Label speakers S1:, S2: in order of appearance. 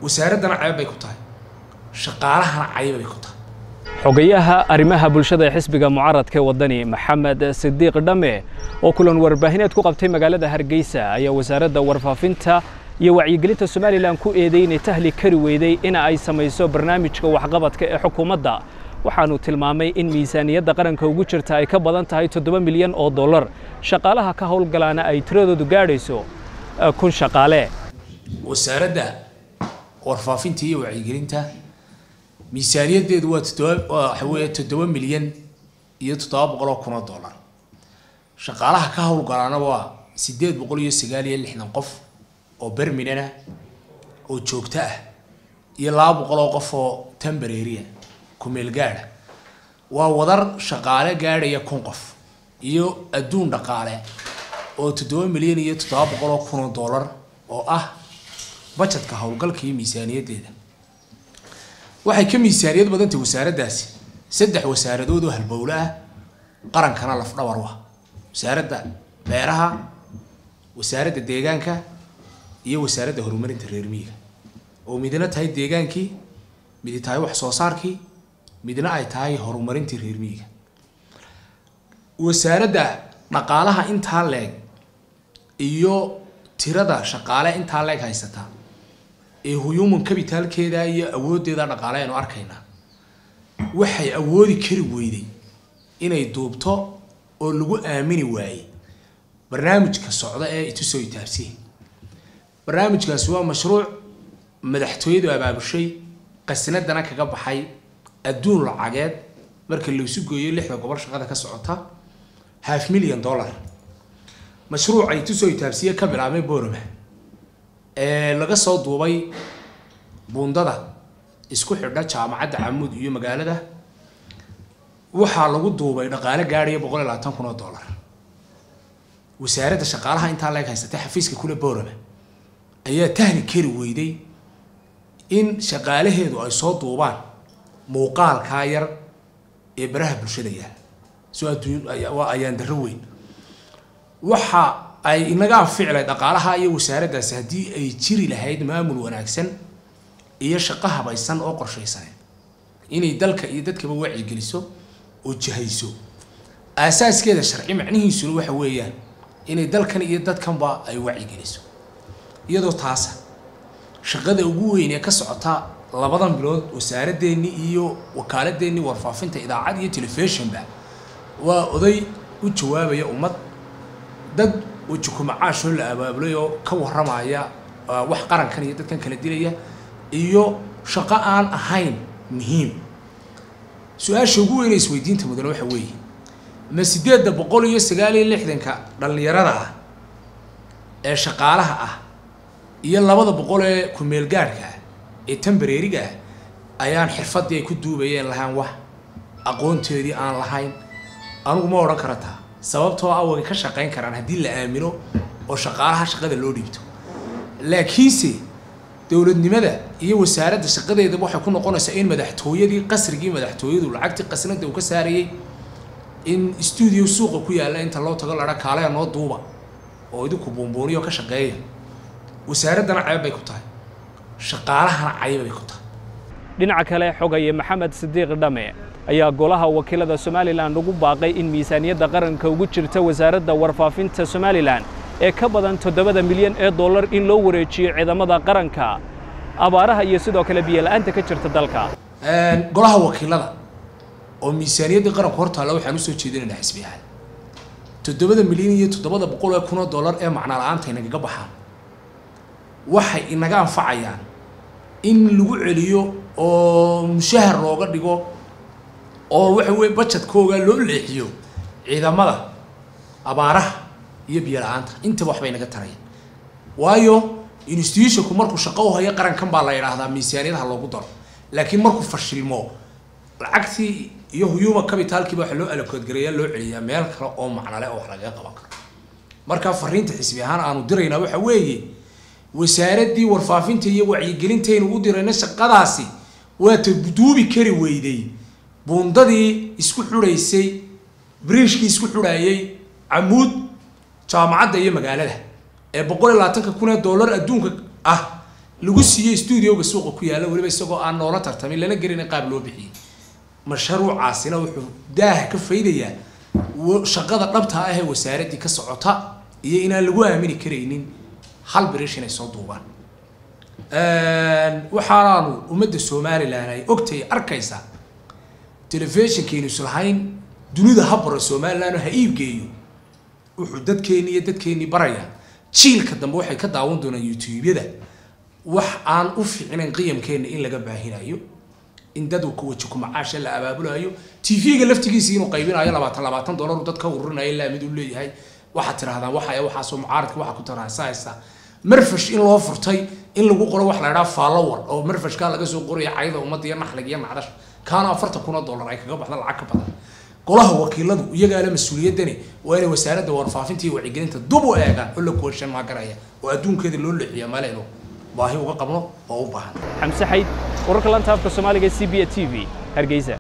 S1: wasaaraddana ceeb bay ku tahay shaqaalahana cayb bay ku tahay
S2: xogayaha arrimaha bulshada ee xisbiga mucaaradka ee waddani maxamed sidiiq dhamme oo kulan warbaahineed ku qabtay magaalada hargeysa ayaa wasaaradda warfaafinta iyo wacyigelinta somalilan ku eeday inay tahli kari weyday in ay samayso barnaamijka waxqabadka ee xukuumadda waxaanu tilmaamay in miisaaniyadda qaranka ugu jirta ay ka badan tahay toddoba milyan oo dollar shaqaalaha ka howlgalaana ay tiradoodu gaadhayso kun shaqaale
S1: wasaaradda warfaafinta iyo wacyigelinta miisaaniyaddeedu waa toddoba waxa weeye toddoba milyan iyo toddoba boqol oo kun oo dollar shaqaalaha ka howlgalaana waa siddeed boqol iyo sagaal iyo lixdan qof oo berminana oo joogto ah iyo laba boqol oo qof oo tembareria kumeel gaadha waa wadar shaqaale gaadhaya kun qof iyo adduun dhaqaale oo toddoba milyan iyo toddoba boqol oo kun oo dollar oo ah bajetka howlgalka iyo miisaaniyaddeeda waxay ka miisaaniyad badantay wasaaraddaasi saddex wasaaradood oo halbowle ah qarankana lafdhabar wa wasaaradda beeraha wasaaradda deegaanka iyo wasaaradda horumarinta reer miyiga oo midna tahay deegaankii midi tahay wax soo saarkii midna ay tahay horumarintii reer miyiga wasaaradda dhaqaalaha intaa leeg iyo tirada shaqaale intaa leeg haysataa ee human capitalkeeda iyo awooddeeda dhaqaale aynu arkaynaa waxay awoodi kari weyday inay duubto oo lagu aamini waayey barnaamijka socda ee itusoo itaabsiye barnaamijkaasi waa mashruuc madaxtooyadu abaabushay qasnadana kaga baxay adduun lacageed marka laysu gooyo lixda gobol shaqada ka socota half million dollar mashruuca itusoo itaabsiye ka bilaabmay boroma ee laga soo duubay buundada isku xidha jaamacadda camuud iyo magaalada waxaa lagu duubay dhaqaale gaadhaya boqol iyo labaatan kun oo dollar wasaaradda shaqaalaha intaa leeg haysatay xafiiska kule borama ayaa tahli kari weyday in shaqaalaheedu ay soo duubaan muuqaalkaa yar ee baraha bulshada yaal soo adduun waa ayaan darro weyn waxa ay inaga anficilay dhaqaalaha iyo wasaaraddaasi haddii ay jiri lahayd maamul wanaagsan iyo shaqo habaysan oo qorshaysaneed inay dalka iyo dadkaba wacyigeliso oo jihayso aasaaskeeda sharci macnihiisuna waxa weeyaan inay dalkan iyo dadkanba ay wacyigeliso iyadoo taasa shaqada ugu weyn ee ka socota labadan bilood wasaaradeenni iyo wakaaladeenni warfaafinta idaacad iyo telefishonba waa oday u jawaabaya ummad dad wajikumacaashoo la abaabulay oo ka warramaya wax qarankan iyo dadkan kala dilaya iyo shaqo aan ahayn muhiim su-aasha ugu weyne isweydiinta mudane waxa weeye ma sideedda boqol iyo sagaal iyo lixdanka dhallinyarada ah ee shaqaalaha ah iyo labada boqol ee kumeelgaadhka ah ee tambareeriga ah ayaan xirfaddii ay ku duubayeen lahaan wax aqoonteedii aan lahayn anigu ma odhan kara taa sababtoo ah way ka shaqayn karaan haddii la aamino oo shaqaalaha shaqada loo dhiibto laakiinse dowladnimada iyo wasaaradda shaqadeedaba waxay ku noqonaysaa in madaxtooyadii qasrigii madaxtooyadu lacagtii qasnada uu ka saarayey in stuudio suuqa ku yaalla inta loo tago ladha kaaleya noo duuba oo idinku buunbuuniyo ka shaqeeya wasaaraddana ceeb bay ku tahay shaqaalahana cayb bay ku tahay
S2: dhinaca kale xogaye maxamed sidiiq dhamme ayaa golaha wakiilada somalilan ugu baaqay in miisaaniyadda qaranka ugu jirta wasaaradda warfaafinta somalilan ee ka badan toddobada milyan ee dollar in loo wareejiyo ciidamada qaranka abaaraha iyo sidoo kale biyola'aanta ka jirta dalka
S1: golaha wakiilada oo miisaaniyaddii qaranku hortaalla waxaan usoo jeedinaynaa xisbi ahaan toddobada milyan iyo toddobada boqol ee kun oo dollar ee macno la-aanta inagaga baxaan waxay inaga anfacayaan in lagu celiyo oo mushahar looga dhigo oo waxa weye bajetkooga loo leexiyo ciidamada abaaraha iyo biyo la-aanta intaba waxbay naga taraya waayo institutionku markuu shaqo u hayo qarankan baa la yidhaahdaa miisaaniyadaha loogu daro laakiin markuu fashilmo lacagtii iyo huyuma capitalkiiba waxa loo alakoodgareeyaa loo celiyaa meel kale oo macnale oo wax lagaga qaban karo marka fariinta xisbi ahaan aanu diraynaa waxa weeye wasaaraddii warfaafinta iyo wacyigelintaynu u dirayna shaqadaasi waata duubi kari weyday buundadii isku xudhaysay biriishkii isku xudhaayay camuud jaamacadda iyo magaalada ee boqol iyo labaatanka kun ee dollar adduunka ah lagu siiyey studioga suuqa ku yaalla weliba isagoo aan noola tartamin lana gelina qaab loo bixiyey mashruucaasina wuxuu daaha ka faydayaa shaqada dhabta ah ee wasaaraddii ka socota iyo inaan lagu aamini karaynin hal birish inay soo duubaan waxaanaanu ummadda somalilan ay ogtay arkaysaa telefishinkeenu islahayn dunida ha baro somalilan ha iibgeeyo wuxuu dadkeeni iyo dadkeenii barayaa jiilka dambe waxay ka daawan doonaan youtube-yada wax aan u fiicnayn qiyamkeena in laga baahinayo in dad ku waji ku macaasha la abaabulayo tv-ga laftigiisa inuu qaybinayo labaatan labaatan dollar dad ka ururinayo ilaa mid uu leeyahay waxaad tirahdaan waxa waxaasoo mucaaradka waxa ku taraasaysa marfash in loo furtay in lagu qoro wax la idhaha follower oo marfashkaa laga soo qoraya cayda ummadda iyo naxliga iyo nacdash kaana afartan kun oo dollar ay kaga baxda lacag ka badan golaha wakiiladu iyagaana mas-uuliyaddani waa inay wasaaradda warfaafinta iyo wacyigelinta dub u eegaan oo la kooshan maagaraya oo adduunkeeda loo leexiya maleeno baahi uga qabno oo u baahan
S2: xamse xayd wararka lanta afka soomaaliga c b a t v hargeysa